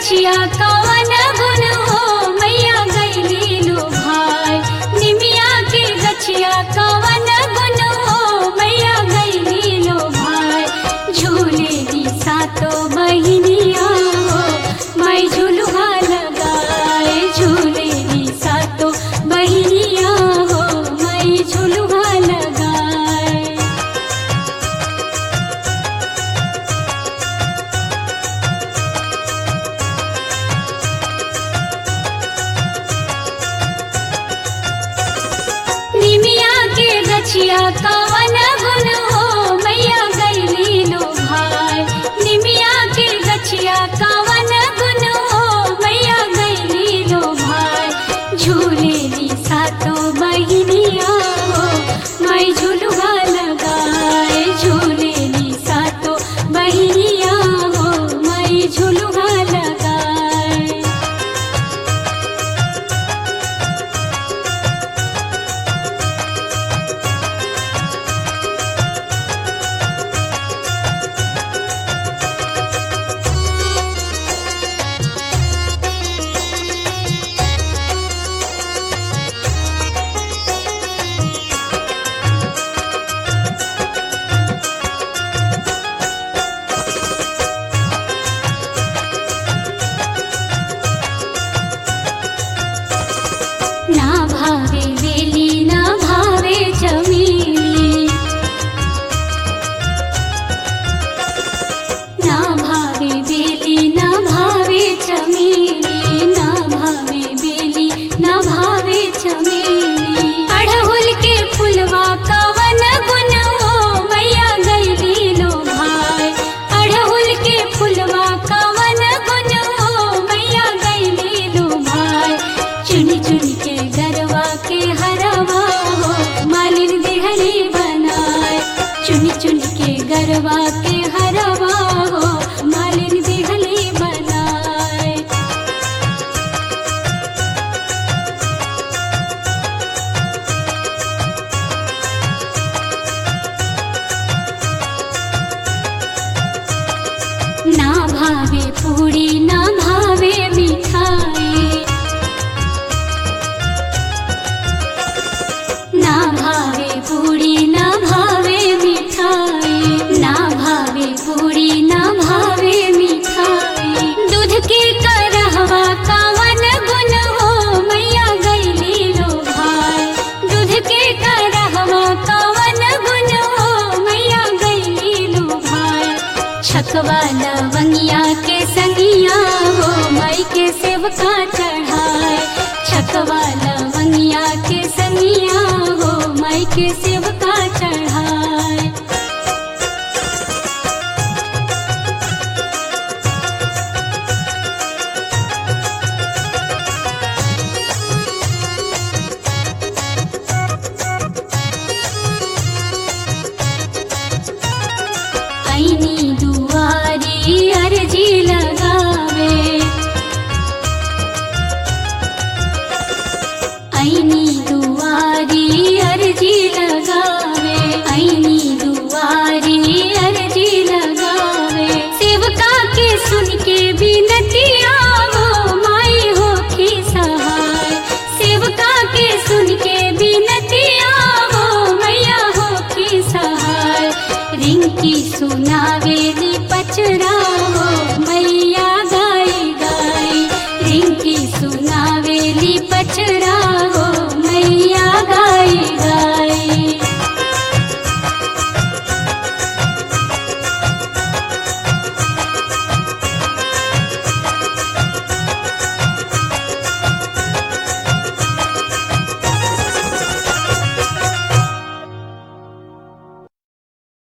गछिया कवन गुन हो मैया गैली लो भाई निमिया के गछिया कवन गुन हो मैया गैली लो भाई झूले दी सातो बहिनिया हो मैं झुलुहा लगाए झूले दी सातो बहिनिया हो मैं झुलुहा लगाए निमिया के गछिया कवन गुन हो मैया गैली लो भाई निमिया के गछिया कवन गुन हो मैया गैली लो भाई झूले ली सातो बहिनिया हो मैं झुलुआ लगाए झूले ली सातो बहिनिया हो मैं झुलुआ लगाए ना भावे वेली ना भावे चमेली ना भावे बेली ना भावे चमेली ना भावे बेली ना भावे चमेली अड़हुल के फुलवा कवन गुन हो मैया गैली लो भाई अड़हुल के फुलवा कवन गुन हो मैया गैली लो भाई चुन चुन के गरवा के हरवा हो मालिन देहरी बनाए चुन चुन के गरवा के हरवा हो मालिन देहली बनाए ना भावे पूड़ी ना भावे मिठाई ना भावे पूड़ी ना भावे मिठाई ना भावे पूड़ी ना भावे मिठाई दूध के करहवा कावन गुन हो मैया गैली लो भाई दूध के करहवा कावन गुन हो मैया गैली लो भाई छकवा लवंगिया के संगिया हो माई के सेवका चढ़ाए छकवा लवंगिया के संगिया हो माई के सेवका चढ़ाए ऐनी दुआरी अर्जी लगावे ऐनी दुआरी अर्जी लगावे ऐनी दुआरी अर्जी लगावे सेवका के सुन के बिनतिया हो माई हो की सहाय सेवका के सुन के बिनतिया हो मैया हो की सहाय रिंकी सुनावेली पचरा हो मैया गाई गाई रिंकी सुनावेली पचरा